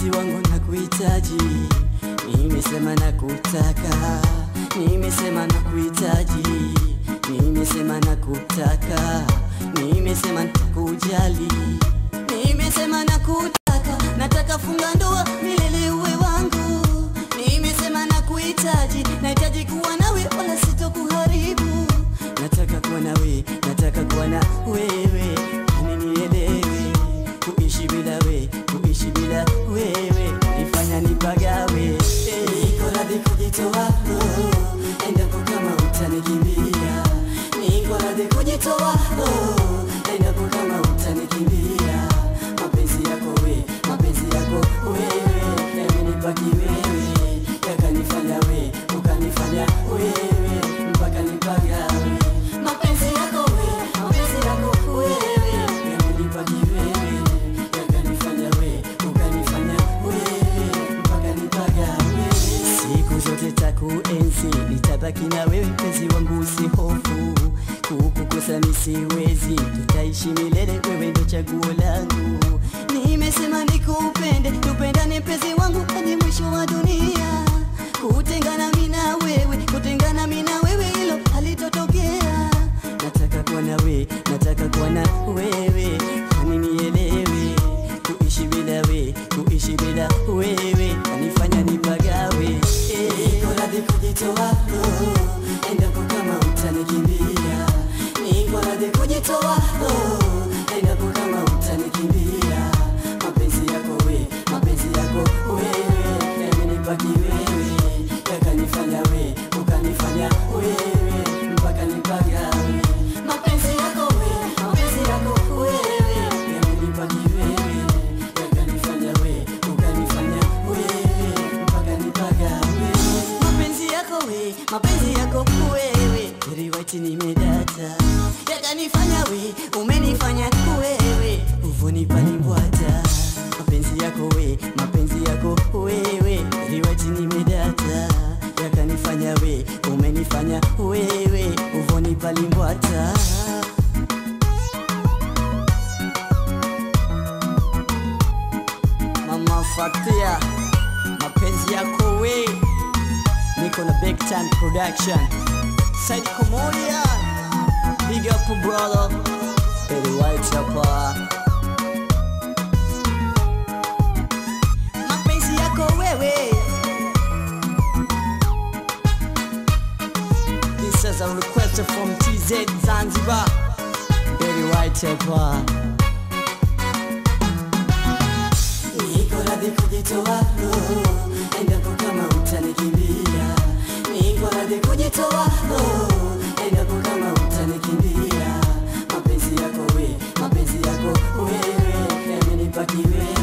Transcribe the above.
mpenzi wangu nakuhitaji, nimesema nakutaka, nimesema nakuhitaji, nimesema nakutaka, nimesema nitakujali, nimesema nakutaka, nataka funga ndoa milele uwe wangu, nimesema nakuhitaji, nahitaji kuwa nawe wala sitokuharibu, nataka kuwa nawe, nataka kuwa na wewe, yani nielewe kuishi bila we, kuishi bila wewe nifanya nipagawe. Niko radhi kujitoa oh, endapo kama utanikimbia. Niko radhi kujitoa oh, endapo kama utanikimbia. Mapenzi yako we, mapenzi yako wewe, yamenibaki wewe, yakanifanya we, ukanifanya wewe, mpaka nipagawe. Mapenzi yako we, mapenzi yako wewe, yamenibaki wewe, yakanifanya we, ukanifanya wewe, mpaka nipagawe. Siku zote takuenzi, nitabaki na wewe mpenzi wangu, usihofu kukukosa misiwezi, tutaishi milele, wewe ndo chaguo langu. Nimesema nikupende, tupendane mpenzi wangu hadi mwisho wa dunia. Kutengana mimi na wewe, kutengana mimi na wewe, hilo halitotokea. Nataka kuwa na we, nataka kuwa na wewe, hani nielewe. Kuishi bila we, kuishi bila wewe, kanifanya nipagawe. Eh, Niko radhi kujitoa, oh, endapo kama utanikimbia. Niko radhi kujitoa, oh, endapo kama utanikimbia. Mapenzi yako we, mapenzi yako wewe, yamenibaki wewe, yakanifanya we, ukanifanya wewe, mpaka nipagawe. Mapenzi yako we, mapenzi yako wewe, yamenibaki wewe, yakanifanya we, ukanifanya wewe, mpaka nipagawe. Mapenzi yako we, mapenzi yako wewe, very white nimedata, yakanifanya we, umenifanya wewe, uvuni palimbwata. Mapenzi yako we, mapenzi yako wewe, very white nimedata, yakanifanya we, umenifanya wewe, uvuni palimbwata. Mama Fatia, mapenzi yako we, niko na big time production. Said Komodia, big up brother, Eddie White hapa. Mapenzi yako wewe, this is a request from TZ Zanzibar, Eddie White hapa. Niko radhi kujitoa, oh, endapo kama utanikimbia. Niko radhi kujitoa, oh, endapo kama utanikimbia. Mapenzi yako we, mapenzi yako wewe, yamenibaki wewe,